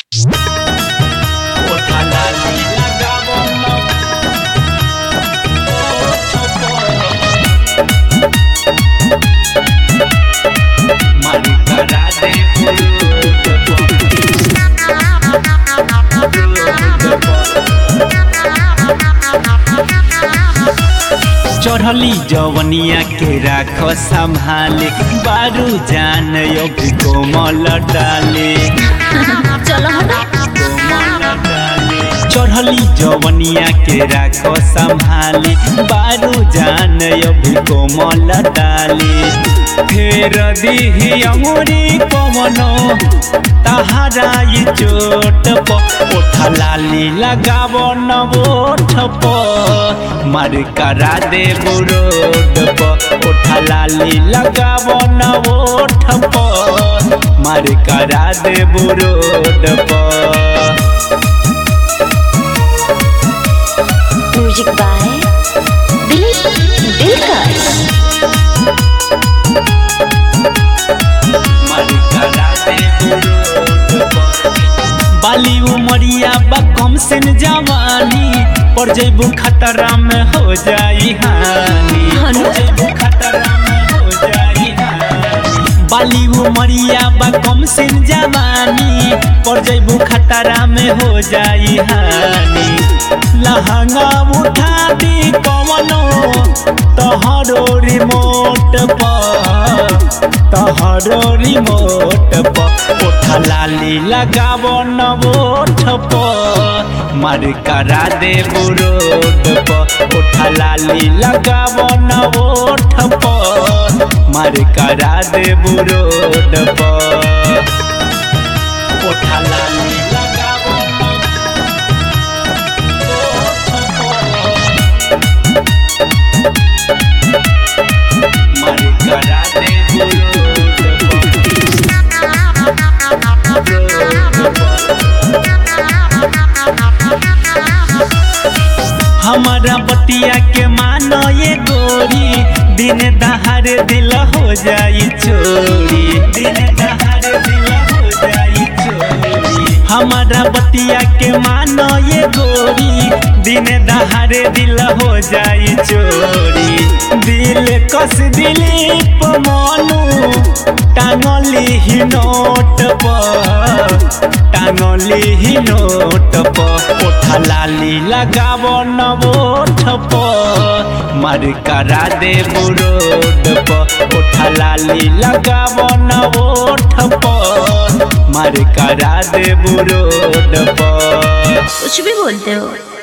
चढ़ली जवनिया के राख संभाले बारू जान योग कोमल डाले चलो हटो कोमल डाले चढ़ली जवनिया के राख संभाले बारू जान योग कोमल डाले फेर दिही अमुरी पवनो तहारा ये चोट प ओठा लाली लगाव न ओठ प मार करा दे बुरोड प ओठा लाली लगाव न ओठ प मार करा दे बुरोड प म्यूजिक बाय दिलीप दिलकश बाली उमरिया बा कम से न जवानी पर जैबू खतरा में हो जाई हानि हनु? पर जैबू खतरा में हो जाई हानि बाली उमरिया बा कम से न जवानी पर जैबू खतरा में हो जाई हानि लहंगा उठा दी कवनो तोहरो रिमोट पर तोहरो रिमोट प ओठा लाली लगाव न ओठ प मार करा दे बुरोड प ओठा लाली लगाव न ओठ प मार करा दे बुरोड प ओठा लाली लगाव न मार करा दे बुरोड हमारा बतिया के मानो ये गोरी दिन दहाड़ दिल हो जाई चोरी दिन दहाड़ दिल हो जाई चोरी हमारा बतिया के मानो ये गोरी दिन दहाड़ दिल हो जाई चोरी दिल कस दिलीप मनु टांगली ही नोट पर टांगली ही नोट पर ओठा लाली लगाव न ओठ पर मार करा दे बुरोड पर ओठा लाली लगाव न ओठ पर मार करा दे बुरोड पर कुछ भी बोलते हो